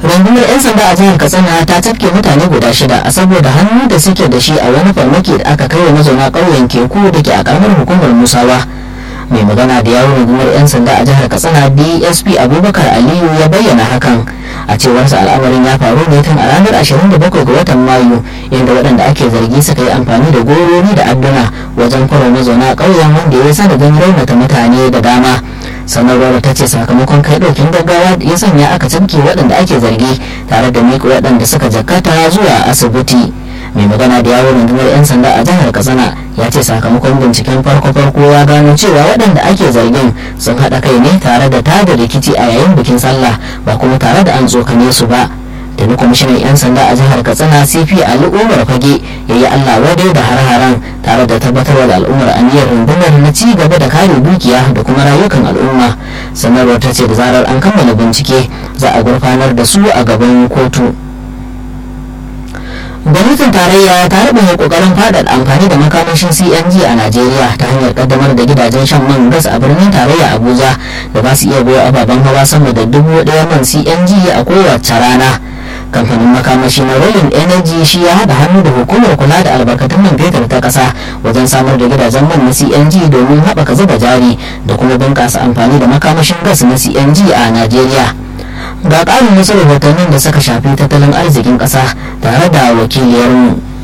rundunar 'yan sanda a jihar katsina ta tafke mutane guda shida a saboda hannu da suke da shi a wani farmaki da aka kai wa mazauna ƙauyen keku da ke a ƙaramar hukumar musawa mai magana da yawon rundunar 'yan sanda a jihar katsina dsp abubakar aliyu ya bayyana hakan a cewarsa al'amarin ya faru ne tun a ranar 27 ga watan mayu inda waɗanda ake zargi suka yi amfani da goroni da adduna wajen kwaro mazauna ƙauyen wanda ya sanadin raunata mutane da dama sanarwar ta ce sakamakon kai ɗaukin gaggawa ya sanya aka cafke waɗanda ake zargi tare da miƙa waɗanda suka jakata zuwa asibiti mai magana da yawon rundunar 'yan sanda a jihar katsina ya ce sakamakon binciken farko-farko ya gano cewa waɗanda ake zargin sun haɗa kai ne tare da tada rikici a yayin bikin sallah ba kuma tare da an tsokane su ba tuni kwamishinan 'yan sanda a jihar katsina cp ali umar fage ya yi allah wadai da har-haren tare da tabbatarwa da al'ummar aniyar rundunar na ci gaba da kare dukiya da kuma rayukan al'umma sanarwar ta ce da zarar an kammala bincike za a gurfanar da su a gaban kotu gwamnatin tarayya ta rubuta kokarin faɗaɗa amfani da makamashin cng a najeriya ta hanyar kaddamar da gidajen shan man gas a birnin tarayya abuja da ba su iya goya ababen hawa sama da dubu ɗaya man cng a kowace rana kamfanin makamashi na rolling energy shi ya haɗa hannu da hukumar kula da albarkatun man fetur ta ƙasa wajen samar da gidajen man na cng domin haɓaka zuba jari da kuma bunƙasa amfani da makamashin gas na cng a najeriya ga ƙarin wasu rahotannin da suka shafi tattalin arzikin ƙasa tare da wakiliyarmu